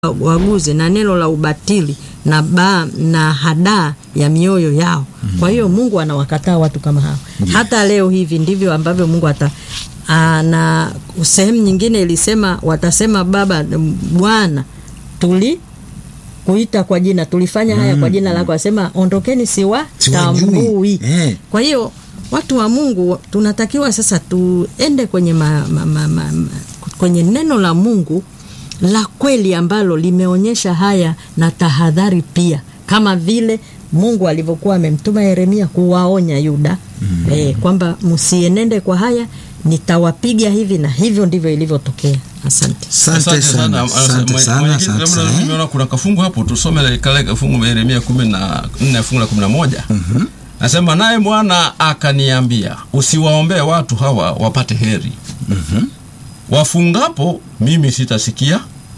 waguze na neno la ubatili na ba, na hadaa ya mioyo yao. Kwa hiyo Mungu anawakataa watu kama hao. Hata leo hivi ndivyo ambavyo Mungu ata na sehemu nyingine ilisema watasema, Baba Bwana, tuli kuita kwa jina tulifanya haya kwa jina lako, asema ondokeni, siwatambui. Eh. Kwa hiyo watu wa Mungu tunatakiwa sasa tuende kwenye ma, ma, ma, ma, ma, kwenye neno la Mungu la kweli ambalo limeonyesha haya na tahadhari pia, kama vile Mungu alivyokuwa amemtuma Yeremia kuwaonya Yuda mm. eh, kwamba msienende kwa haya, nitawapiga hivi, na hivyo ndivyo ilivyotokea. Asante. Asante sana, asante sana, asante sana. Nimeona kuna kafungu hapo, tusome kale kafungu Yeremia kumi na nne fungu la kumi na moja nasema, naye Bwana akaniambia, usiwaombee watu hawa wapate heri wafungapo, mimi sitasikia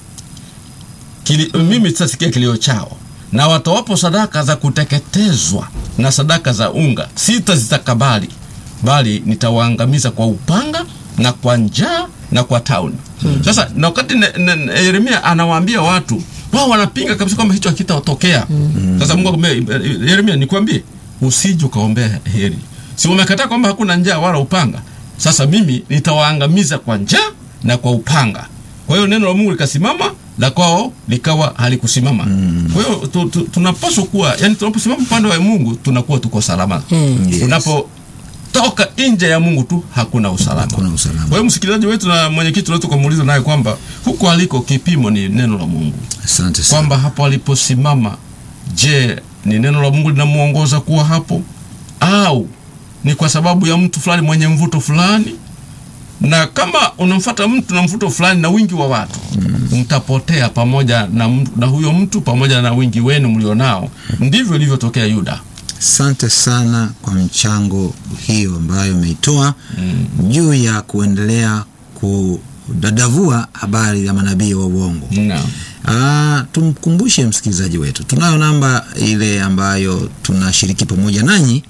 kili, mimi sitasikia kilio chao, na watoapo sadaka za kuteketezwa na sadaka za unga sitazitakabali, bali nitawaangamiza kwa upanga na kwa njaa na kwa tauni. Hmm. Sasa na wakati ne, ne, Yeremia anawaambia watu wao wanapinga kabisa kwamba hicho hakitatokea. Hmm. Sasa Mungu akamwambia Yeremia, nikwambie usije ukaombea heri. Si umekataa kwamba hakuna njaa wala upanga? Sasa mimi nitawaangamiza kwa njaa na kwa upanga. Kwa hiyo neno la Mungu likasimama, la kwao likawa halikusimama. Mm. Kwa hiyo tu, tu, tunapaswa kuwa yani, tunaposimama upande wa Mungu tunakuwa tuko salama. Mm. Yes. Tunapotoka nje ya Mungu tu hakuna usalama. Hakuna usalama. Kwa hiyo msikilizaji wetu na mwenyekiti wetu kumuuliza naye kwamba huko aliko kipimo ni neno la Mungu, Asante sana. kwamba hapo aliposimama, je, ni neno la Mungu linamuongoza kuwa hapo au ni kwa sababu ya mtu fulani mwenye mvuto fulani? Na kama unamfuata mtu na mvuto fulani na wingi wa watu mm. mtapotea pamoja na, m- na huyo mtu pamoja na wingi wenu mlionao. Ndivyo ilivyotokea Yuda. Asante sana kwa mchango hiyo ambayo umeitoa juu ya kuendelea kudadavua habari ya manabii wa uongo. Naam. Ah, tumkumbushe msikilizaji wetu, tunayo namba ile ambayo tunashiriki pamoja nanyi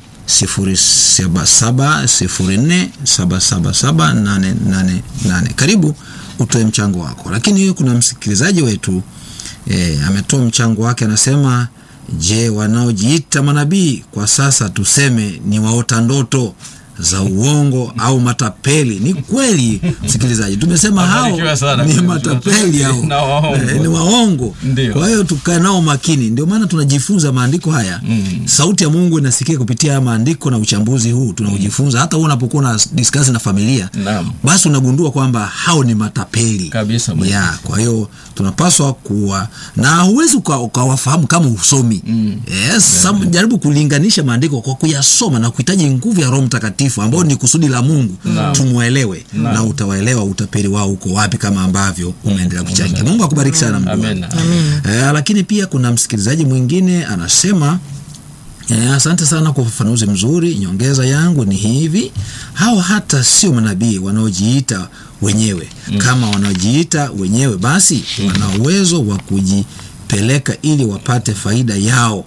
077047778888. Karibu utoe mchango wako, lakini kuna msikilizaji wetu e, ametoa mchango wake, anasema je, wanaojiita manabii kwa sasa tuseme ni waota ndoto za uongo au matapeli? Ni kweli msikilizaji, tumesema hao Wabarikiwa sana. ni matapeli hao Na waongo. Eh, ni waongo. Ndio. Kwa hiyo tukae nao makini, ndio maana tunajifunza maandiko haya Mm. sauti ya Mungu inasikika kupitia haya maandiko na uchambuzi huu tunaujifunza. Hata wewe unapokuwa na discuss na familia, Naam. basi unagundua kwamba hao ni matapeli Kabisa, mwenye. ya. Kwa hiyo tunapaswa kuwa na, huwezi uka- ukawafahamu kama usomi Mm. yes, sam- jaribu kulinganisha maandiko kwa kuyasoma na kuhitaji nguvu ya Roho Mtakatifu ambao ni kusudi la Mungu Naam. tumwelewe, Naam. na utawaelewa utapeli wao uko wapi, kama ambavyo umeendelea kuchangia. Mungu akubariki sana Mungu. Amen. Eh, lakini pia kuna msikilizaji mwingine anasema eh, asante sana kwa ufafanuzi mzuri. Nyongeza yangu ni hivi, hawa hata sio manabii wanaojiita wenyewe. Kama wanaojiita wenyewe, basi wana uwezo wa kujipeleka ili wapate faida yao.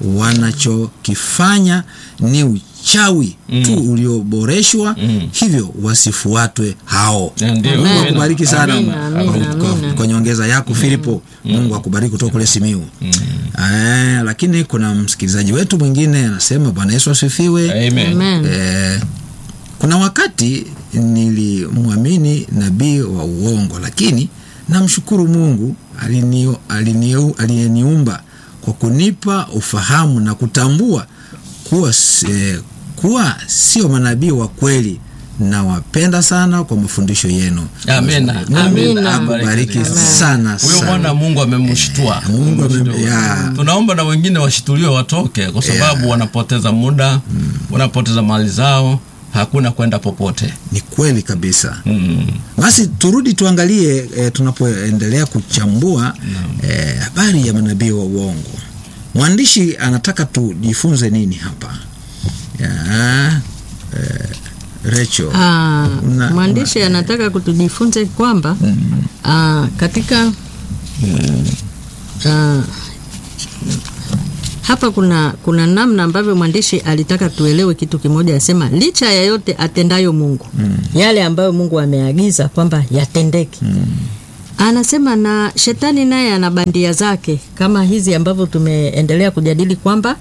Wanachokifanya ni uchawi tu ulioboreshwa, hivyo wasifuatwe hao. Ya, ndio. Mungu Amina. akubariki sana Amina, kwa- amina, kwa- amina. kwa nyongeza yako Filipo. Mungu akubariki kutoka kule Simiu. Eh, lakini kuna msikilizaji wetu mwingine anasema Bwana Yesu asifiwe. Amen. Amen. Eh, kuna wakati nilimwamini nabii wa uongo, lakini namshukuru Mungu alinio- alinio- aliyeniumba kwa kunipa ufahamu na kutambua kuwa, s- eh, kuwa sio manabii wa kweli. Nawapenda sana kwa mafundisho yenu. Amen. Mungu Amina. akubariki Amen. sana Huyo sana. Bwana Mungu amemshtua. Mungu amem- ya. Tunaomba na wengine washituliwe watoke, kwa sababu wanapoteza muda, wanapoteza mali zao, hakuna kwenda popote. Ni kweli kabisa. Mm. Basi turudi tuangalie e, tunapoendelea kuchambua eh, habari ya manabii wa uongo. Mwandishi anataka tujifunze nini hapa? Ya, eh, Rachel. Ah, Una- mwandishi anataka kutujifunze kwamba ah, katika ah, hapa kuna kuna namna ambavyo mwandishi alitaka tuelewe kitu kimoja, asema licha ya yote atendayo Mungu, yale ambayo Mungu ameagiza kwamba yatendeke, anasema na shetani naye ana bandia zake kama hizi ambavyo tumeendelea kujadili kwamba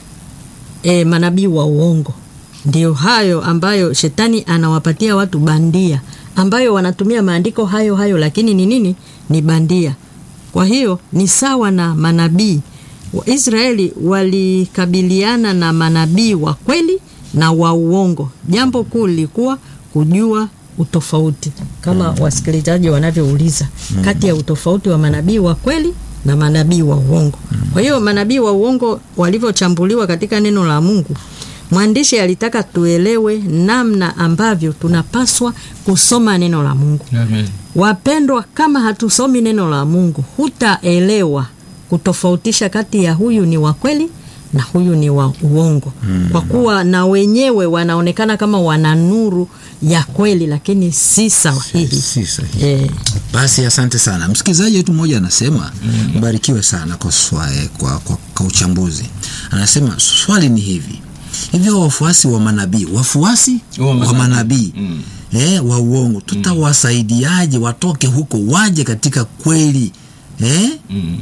e, manabii wa uongo ndio hayo ambayo shetani anawapatia watu bandia ambayo wanatumia maandiko hayo hayo lakini ni nini ni bandia kwa hiyo ni sawa na manabii waisraeli walikabiliana na manabii wa kweli na wa uongo jambo kuu lilikuwa kujua utofauti kama wasikilizaji wanavyouliza kati ya utofauti wa manabii wa kweli na manabii wa uongo kwa hiyo manabii wa uongo walivyochambuliwa katika neno la mungu mwandishi alitaka tuelewe namna ambavyo tunapaswa kusoma neno la mungu Amen. wapendwa kama hatusomi neno la mungu hutaelewa kutofautisha kati ya huyu ni wa kweli na huyu ni wa uongo mm. kwa kuwa na wenyewe wanaonekana kama wana nuru ya kweli lakini si sahihi si sahihi eh, basi asante sana msikilizaji wetu mmoja anasema mbarikiwe sana kwa, swa, eh, kwa, kwa, kwa uchambuzi anasema swali ni hivi hivyo wafuasi wa manabii wafuasi Wa wa manabii. manabii Mm. eh, wa uongo tutawasaidiaje watoke huko waje katika kweli eh? Mm.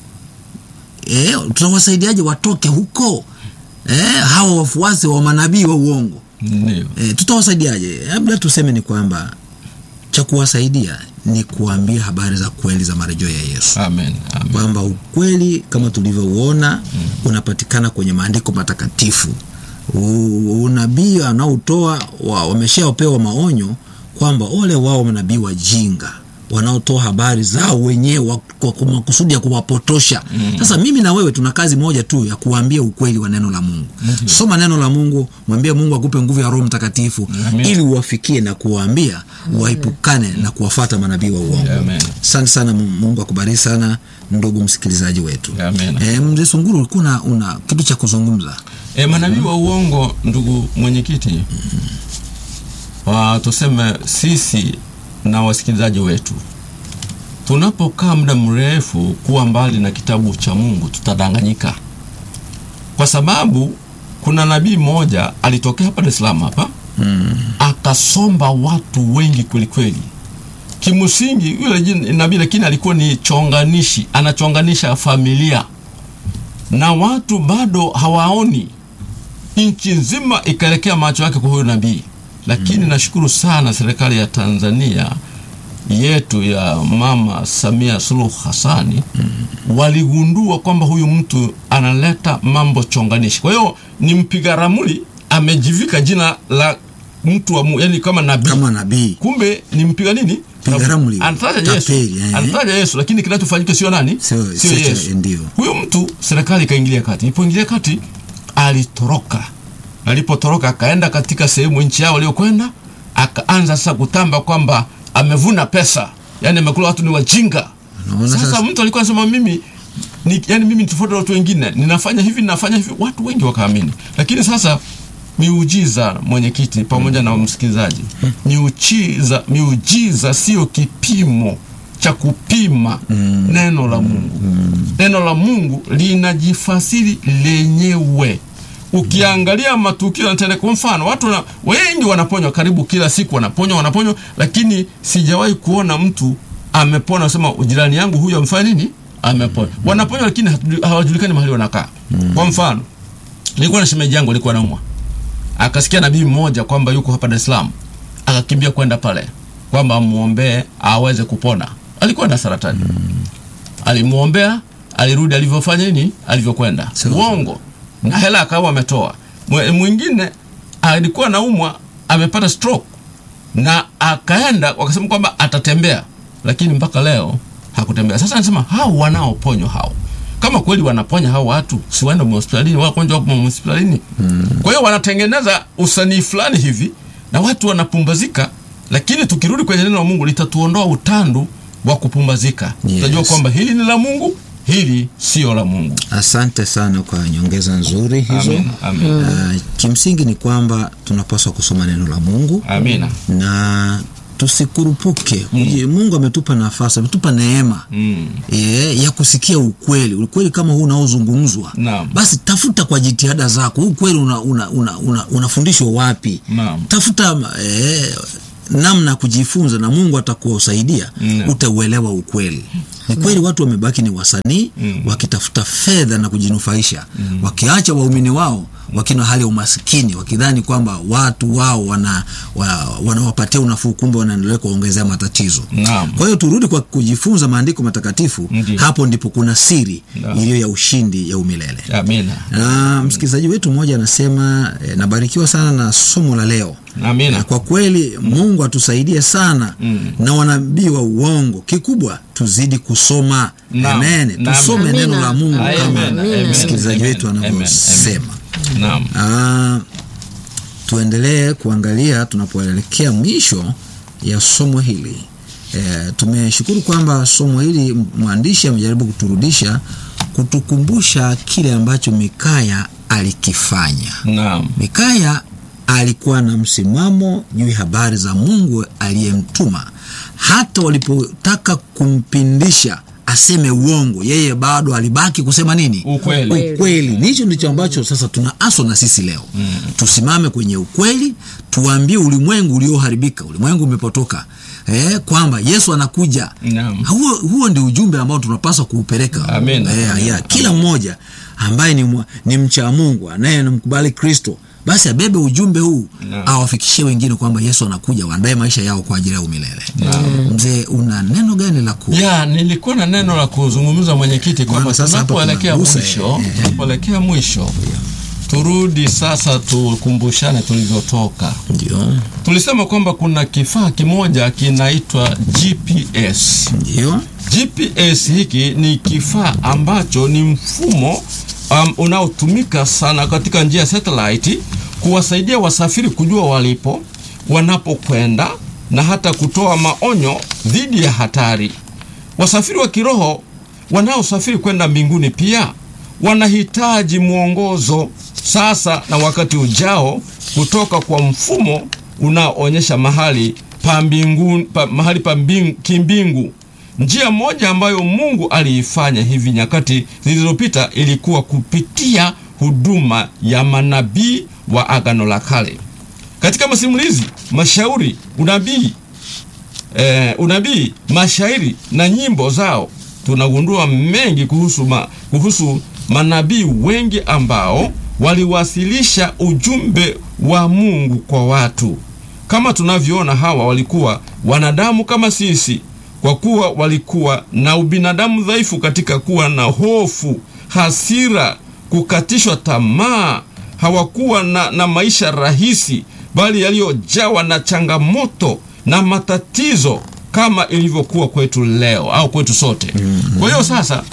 eh, tutawasaidiaje watoke huko eh, hawa wafuasi wa manabii wa uongo Ndio. e, tutawasaidiaje labda tuseme ni kwamba cha kuwasaidia ni kuambia habari za kweli za marejeo ya yesu Amen. Amen. kwamba ukweli kama tulivyouona mm. unapatikana kwenye maandiko matakatifu U- unabii anaotoa wa, wameshaopewa maonyo kwamba ole wao manabii wajinga wanaotoa habari zao wenyewe wa- kwa kwa makusudi ya kuwapotosha mm. sasa mimi na wewe tuna kazi moja tu ya kuambia ukweli wa neno la mungu mm-hmm. soma neno la mungu mwambie mungu akupe nguvu ya roho mtakatifu Amen. ili uwafikie na kuwaambia waepukane na kuwafata manabii wa uongo Amen. asante sana Mu- mungu akubariki sana ndugu msikilizaji wetu Amen. e, mzee sunguru ulikuwa una- una kitu cha kuzungumza E, manabii wa uongo, ndugu mwenyekiti, wa tuseme sisi na wasikilizaji wetu, tunapokaa muda mrefu kuwa mbali na kitabu cha Mungu tutadanganyika, kwa sababu kuna nabii mmoja alitokea hapa Dar es Salaam hapa mm. akasomba watu wengi kwelikweli. Kimsingi yule jin- nabii, lakini alikuwa ni chonganishi, anachonganisha familia na watu bado hawaoni. Nchi nzima ikaelekea macho yake kwa huyo nabii, lakini nashukuru sana serikali ya Tanzania yetu ya Mama Samia Suluhu Hassani waligundua kwamba huyu mtu analeta mambo chonganishi. Kwa hiyo ni mpiga ramli, amejivika jina la mtu wa Mungu, yani kama nabii kama nabii kumbe ni mpiga nini Mpiga ramli. anataja Yesu Tapeli, eh. anataja Yesu lakini kinachofanyika sio nani Sio- sio sio- Yesu ndio. huyo mtu serikali ikaingilia kati ilipoingilia kati alitoroka alipotoroka akaenda katika sehemu nchi yao aliyokwenda akaanza sasa kutamba kwamba amevuna pesa yani amekula watu ni wajinga Unaona sasa, sasa? mtu alikuwa anasema mimi ni, yani mimi ni tofauti na watu wengine ninafanya hivi ninafanya hivi watu wengi wakaamini lakini sasa miujiza mwenyekiti pamoja na msikilizaji miujiza miujiza sio kipimo cha kupima mm. neno la mungu mm. neno la mungu linajifasiri lenyewe ukiangalia matukio yanatendeka kwa mfano watu wana, wengi wanaponywa karibu kila siku wanaponywa wanaponywa lakini sijawahi kuona mtu amepona sema jirani yangu huyu amefanya nini amepona wanaponywa lakini hatujui- hawajulikani mahali wanakaa kwa mfano nilikuwa na shemeji yangu alikuwa naumwa akasikia nabii mmoja kwamba yuko hapa Dar es Salaam akakimbia kwenda pale kwamba amuombee aweze kupona alikuwa na saratani alimuombea alirudi alivyofanya nini alivyokwenda Sawa. uongo na hela akawa ametoa Mwe- mwingine alikuwa naumwa amepata stroke na akaenda wakasema kwamba atatembea lakini mpaka leo hakutembea sasa anasema hao wanaoponywa hao kama kweli wanaponya hao watu si waende hospitalini wagonjwa wapo hospitalini mm. kwa hiyo wanatengeneza usanii fulani hivi na watu wanapumbazika lakini tukirudi kwenye neno la mungu litatuondoa utandu wa kupumbazika Yes. tutajua kwamba hili ni la mungu hili sio la mungu asante sana kwa nyongeza nzuri hizo Amen, amen. Uh, kimsingi ni kwamba tunapaswa kusoma neno la mungu amina na tusikurupuke mm. mungu ametupa nafasi ametupa neema mm. e, ya kusikia ukweli ukweli kama huu unaozungumzwa Naam. basi tafuta kwa jitihada zako huu ukweli unafundishwa una, una, una, unafundishwa wapi Naam. tafuta e, namna ya kujifunza na mungu atakuwasaidia Mm. utauelewa ukweli ni kweli watu wamebaki ni wasanii Mm. wakitafuta fedha na kujinufaisha wakiacha waumini wao wakina hali ya umasikini wakidhani kwamba watu wao wana, wa, wanawapatia unafuu kumbe wanaendelea kuwaongezea matatizo Naam. kwa hiyo turudi kwa kujifunza maandiko matakatifu Ndiyo. hapo ndipo kuna siri Naam. iliyo ya ushindi ya umilele amina na msikilizaji wetu mmoja anasema eh, nabarikiwa sana na somo la leo na amina kwa kweli mungu atusaidie sana Mm. na wanabii wa uongo kikubwa tuzidi kusoma Naam. amen Naam. tusome Amina. neno la mungu Amen. kama Amen. msikilizaji Amen. wetu Amen. anavyosema naam Ah, tuendelee kuangalia tunapoelekea mwisho ya somo hili e, tumeshukuru kwamba somo hili mwandishi amejaribu kuturudisha kutukumbusha kile ambacho mikaya alikifanya naam mikaya alikuwa na msimamo juu ya habari za mungu aliyemtuma hata walipotaka kumpindisha aseme uongo yeye bado alibaki kusema nini Ukweli. ukweli nicho ndicho ambacho sasa tunaaswa na sisi leo mm. tusimame kwenye ukweli tuambie ulimwengu ulioharibika ulimwengu umepotoka eh, kwamba yesu anakuja Naam. huo, huo ndio ujumbe ambao tunapaswa kuupeleka Amen. eh, ya, kila mmoja ambaye ni, mwa- ni mcha mungu anayemkubali kristo basi abebe ujumbe huu Naam. awafikishie wengine kwamba yesu anakuja waandae maisha yao kwa ajili ya umilele mzee una neno gani la ku ya nilikuwa na neno la kuzungumza mwenyekiti kwamba Maana sasa hapa tunapoelekea tunagusa, mwisho eh, eh. tunapoelekea mwisho turudi sasa tukumbushane tulivyotoka ndio tulisema kwamba kuna kifaa kimoja kinaitwa gps ndio gps hiki ni kifaa ambacho ni mfumo um, unaotumika sana katika njia ya satellite kuwasaidia wasafiri kujua walipo wanapokwenda na hata kutoa maonyo dhidi ya hatari wasafiri wa kiroho wanaosafiri kwenda mbinguni pia wanahitaji mwongozo sasa na wakati ujao kutoka kwa mfumo unaoonyesha mahali pa mbingu, pa, mahali pa mbing, kimbingu njia moja ambayo mungu aliifanya hivi nyakati zilizopita ilikuwa kupitia huduma ya manabii wa agano la kale katika masimulizi mashauri unabii eh, unabii mashairi na nyimbo zao tunagundua mengi kuhusu, ma, kuhusu manabii wengi ambao waliwasilisha ujumbe wa mungu kwa watu kama tunavyoona hawa walikuwa wanadamu kama sisi kwa kuwa walikuwa na ubinadamu dhaifu katika kuwa na hofu hasira kukatishwa tamaa hawakuwa na, na maisha rahisi bali yaliyojawa na changamoto na matatizo kama ilivyokuwa kwetu leo au kwetu sote mm-hmm. kwa hiyo sasa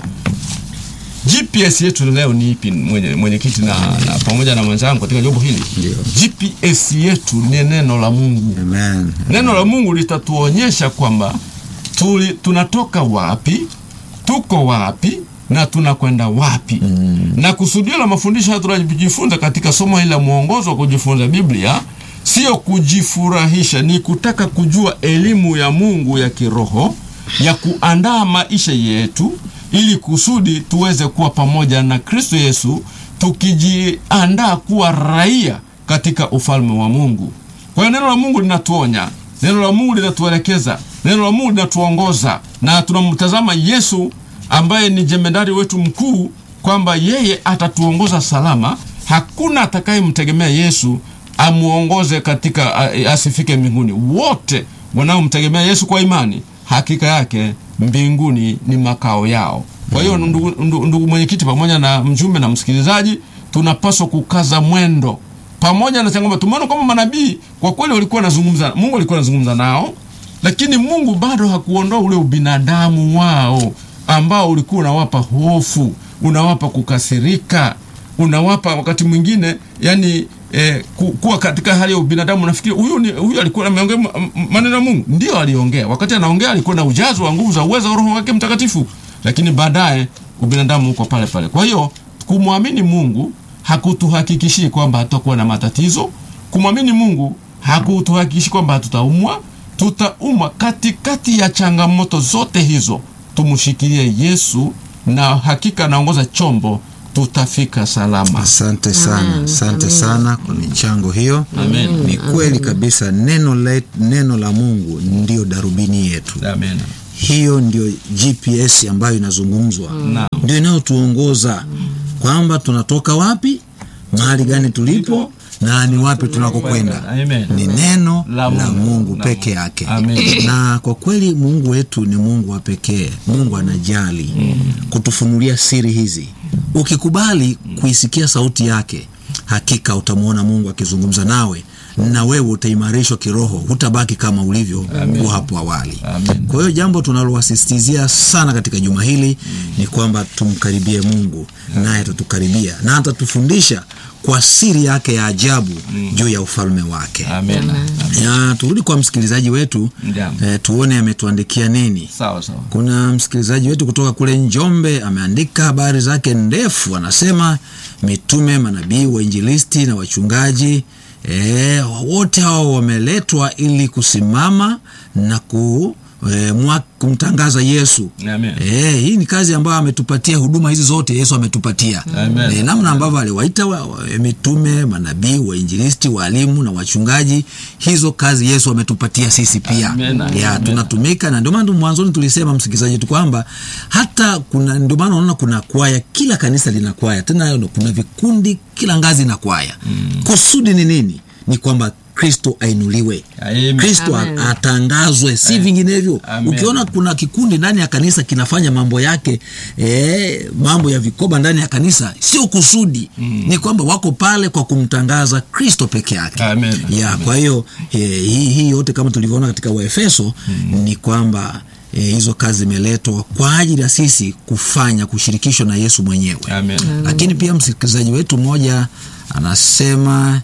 gps yetu leo ni ipi mwenye- mwenyekiti na, na pamoja na mwenzangu katika jambo hili Ndio. gps yetu ni neno la mungu amen neno la mungu litatuonyesha kwamba tuli, tunatoka wapi tuko wapi na tunakwenda wapi mm. na kusudio la mafundisho haya tunajifunza katika somo hili la mwongozo wa kujifunza biblia sio kujifurahisha ni kutaka kujua elimu ya mungu ya kiroho ya kuandaa maisha yetu ili kusudi tuweze kuwa pamoja na kristo yesu tukijiandaa kuwa raia katika ufalme wa mungu kwa hiyo neno la mungu linatuonya neno la mungu linatuelekeza neno la mungu linatuongoza na tunamtazama yesu ambaye ni jemedari wetu mkuu kwamba yeye atatuongoza salama hakuna atakayemtegemea yesu amuongoze katika a- asifike mbinguni wote wanaomtegemea yesu kwa imani hakika yake mbinguni ni makao yao kwa hiyo ndugu, ndugu, ndugu mwenyekiti pamoja na mjumbe na msikilizaji tunapaswa kukaza mwendo pamoja na changamoto tumeona kwamba manabii kwa kweli walikuwa wanazungumza mungu alikuwa anazungumza nao lakini mungu bado hakuondoa ule ubinadamu wao ambao ulikuwa unawapa hofu unawapa kukasirika unawapa wakati mwingine yani eh, ku, kuwa katika hali ya ubinadamu nafikiri huyu ni huyu alikuwa ameongea ma- m- maneno ya mungu ndio aliongea wakati anaongea alikuwa na ujazo wa nguvu za uwezo wa roho wake mtakatifu lakini baadaye ubinadamu uko pale pale kwa hiyo kumwamini mungu hakutuhakikishii kwamba hatutakuwa na matatizo kumwamini mungu hakutuhakikishi kwamba hatutaumwa tutaumwa katikati ya changamoto zote hizo tumshikilie yesu na hakika anaongoza chombo tutafika salama asante sana Amen. asante Amen. sana kwa michango hiyo Amen. ni kweli kabisa neno, le, neno la mungu ndio darubini yetu Amen. hiyo ndio gps ambayo inazungumzwa Naam. ndio inayotuongoza kwamba tunatoka wapi mahali gani tulipo na ni wapi tunakokwenda Amen. ni neno La la Mungu. mungu La peke Mungu. yake Amen. na kwa kweli mungu wetu ni mungu wa pekee mungu anajali kutufunulia siri hizi ukikubali kuisikia sauti yake hakika utamwona mungu akizungumza nawe na wewe utaimarishwa kiroho hutabaki kama ulivyo kuwa hapo awali Amen. kwa hiyo jambo tunalowasisitizia sana katika juma hili ni kwamba tumkaribie mungu naye atatukaribia na atatufundisha kwa siri yake ya ajabu juu ya ufalme wake Amen. Amen. ya turudi kwa msikilizaji wetu Ndiyo. eh, tuone ametuandikia nini Sawa sawa. kuna msikilizaji wetu kutoka kule njombe ameandika habari zake ndefu anasema mitume manabii wainjilisti na wachungaji e, wote hao wameletwa ili kusimama na ku E, mwa, kumtangaza yesu Amen. e, hii ni kazi ambayo ametupatia huduma hizi zote yesu ametupatia Amen. e, namna ambavyo aliwaita wa, wa, mitume manabii wainjilisti waalimu na wachungaji hizo kazi yesu ametupatia sisi pia Amen. ya Amen. tunatumika na ndio maana mwanzoni tulisema msikilizaji tu kwamba hata kuna ndio maana unaona kuna kwaya kila kanisa lina kwaya tena kuna vikundi kila ngazi na kwaya mm. kusudi ni nini ni kwamba kristo ainuliwe Amen. kristo a- Amen. atangazwe si vinginevyo Amen. ukiona kuna kikundi ndani ya kanisa kinafanya mambo yake e, mambo ya vikoba ndani ya kanisa sio kusudi mm. ni kwamba wako pale kwa kumtangaza kristo peke yake Amen. ya kwa hiyo eh, hii hii yote kama tulivyoona katika waefeso mm. ni kwamba E, hizo kazi zimeletwa kwa ajili ya sisi kufanya kushirikishwa na yesu mwenyewe Amen. lakini pia msikilizaji wetu mmoja anasema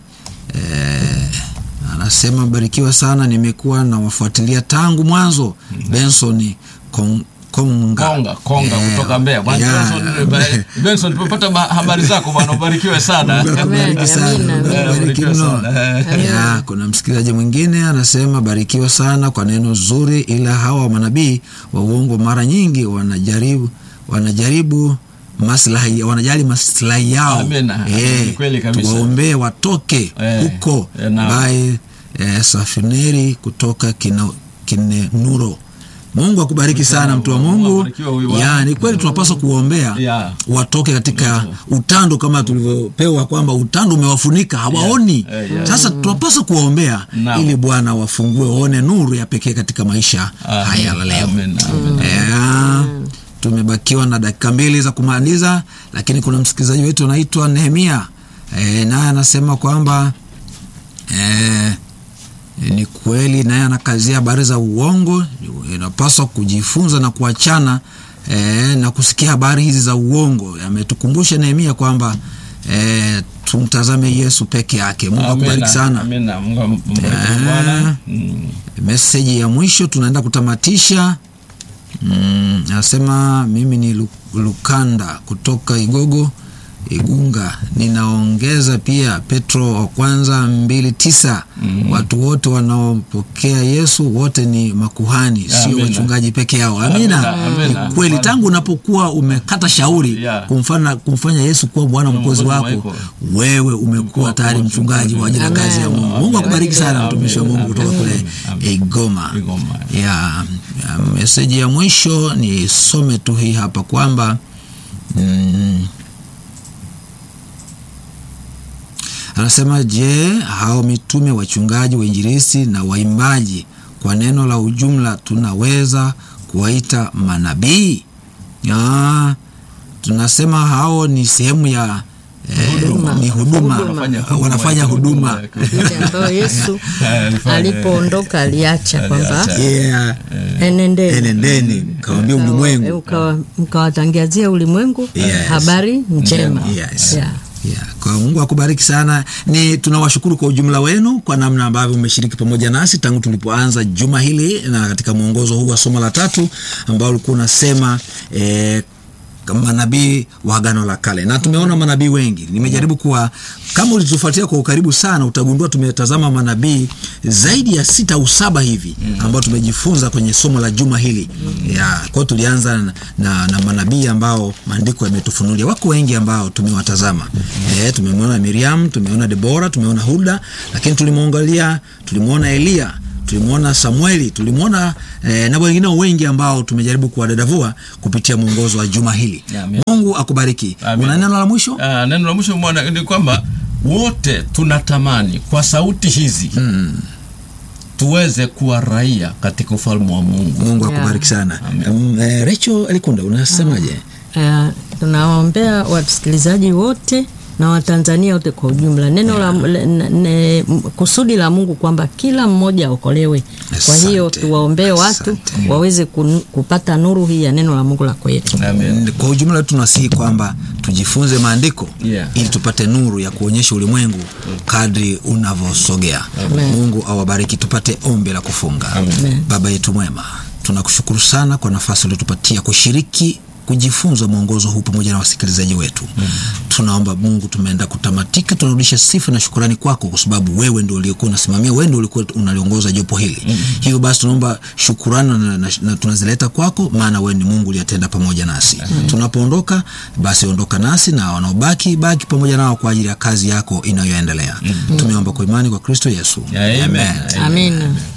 eh, anasema barikiwa sana nimekuwa nawafuatilia tangu mwanzo benson Kong, konga Konga, Konga Eh, kutoka Mbeya. Bwana ya, Benson, ba- Benson, tumepata ma- habari zako bwana, ubarikiwe sana. Mungu akubariki Amen, sana, amina, Mungu amina. akubariki Barikiwe mno. sana. Ya, kuna msikilizaji mwingine anasema barikiwa sana kwa neno zuri, ila hawa manabii wa uongo mara nyingi wanajaribu wanajaribu maslahi wanajali maslahi yao Amen. Ni kweli kabisa. tuwaombee watoke Eh, huko eh, naam. baye eh, safineri kutoka kina, kinenuro mungu akubariki sana mtu wa mungu Abarikiwe huyu bwana. ya ni kweli tunapaswa kuwaombea Ya. watoke katika utando kama tulivyopewa kwamba utando umewafunika hawaoni Yeah, yeah. sasa tunapaswa kuwaombea Naam. ili bwana wafungue waone nuru ya pekee katika maisha Amen. haya la leo Amen. Amen. yeah. tumebakiwa na dakika mbili za kumaliza lakini kuna msikilizaji wetu anaitwa nehemia e, naye anasema kwamba e, ni kweli naye anakazia habari za uongo inapaswa kujifunza na kuachana e, na kusikia habari hizi za uongo ametukumbusha nehemia kwamba e, tumtazame yesu peke yake mungu akubariki Amen. sana Amen. Mungu ambariki Eh. Bwana. Mm. meseji ya mwisho tunaenda kutamatisha mm, anasema mimi ni Lu- lukanda kutoka igogo igunga ninaongeza pia petro wa kwanza mbili tisa mm. watu wote wanaopokea yesu wote ni makuhani sio Amina. wachungaji peke yao amina Amina. Amina. ni kweli tangu unapokuwa umekata shauri Yeah. kumfanya, kumfanya yesu kuwa bwana mkozi Mwokozi wako wako. wewe umekuwa tayari mchungaji kwa ajili ya kazi ya mungu mungu akubariki sana Amen. mtumishi wa mungu kutoka kule Amen. igoma Igoma. ya, ya meseji ya mwisho ni some tu hii hapa kwamba mm, anasema je hao mitume wachungaji wainjilisi na waimbaji kwa neno la ujumla tunaweza kuwaita manabii ya, tunasema hao ni sehemu ya eh, ni huduma Wanafanya huduma. wanafanya huduma ile ambayo yesu Alifanya. alipoondoka aliacha kwamba Aliacha. yeah. enendeni enendeni kawambia Mkawa- ulimwengu mkawa- mkawatangazia ulimwengu Yes. habari njema Yes. Yeah. Yeah. Kwa mungu akubariki sana ni tunawashukuru kwa ujumla wenu kwa namna ambavyo umeshiriki pamoja nasi tangu tulipoanza juma hili na katika mwongozo huu wa somo la tatu ambao ulikuwa unasema eh, manabii wa agano la kale na tumeona manabii wengi nimejaribu kuwa kama ulitufuatia kwa ukaribu sana utagundua tumetazama manabii zaidi ya sita au saba hivi ambao tumejifunza kwenye somo la juma hili ya kwao tulianza na, na, na manabii ambao maandiko yametufunulia wako wengi ambao tumewatazama e, tumemwona miriam tumeona debora tumeona huda lakini tulimwangalia tulimwona eliya tulimwona samueli tulimwona eh, na wengine wengi ambao tumejaribu kuwadadavua kupitia mwongozo wa juma hili Amen. mungu akubariki Amen. una neno la mwisho Ah, neno la mwisho mwana ni kwamba wote tunatamani kwa sauti hizi mm. tuweze kuwa raia katika ufalme wa Mungu. mungu Yeah. akubariki sana Amen. um, eh, recho alikunda unasemaje Uh, tunawaombea wasikilizaji wote na watanzania wote kwa ujumla neno la le- ne- ne, m- kusudi la mungu kwamba kila mmoja aokolewe kwa hiyo Asante. tuwaombee watu Asante. waweze kun- kupata nuru hii ya neno la mungu la kweli Amen. kwa ujumla tunasihi kwamba tujifunze maandiko Yeah. ili tupate nuru ya kuonyesha ulimwengu kadri unavyosogea Amen. mungu awabariki tupate ombi la kufunga Amen. baba yetu mwema tunakushukuru sana kwa nafasi uliotupatia kushiriki kujifunza mwongozo huu pamoja na wasikilizaji wetu mm. tunaomba mungu tumeenda kutamatika tunarudisha sifa na shukurani kwako kwa sababu wewe ndio uliokuwa unasimamia wewe ndio ulikuwa unaliongoza jopo hili mm. hivyo basi tunaomba shukurani na, na, na tunazileta kwako maana wewe ni mungu uliyatenda pamoja nasi mm. tunapoondoka basi ondoka nasi na wanaobaki baki pamoja nao kwa ajili ya kazi yako inayoendelea mm. tumeomba kwa imani kwa kristo yesu Amen. amina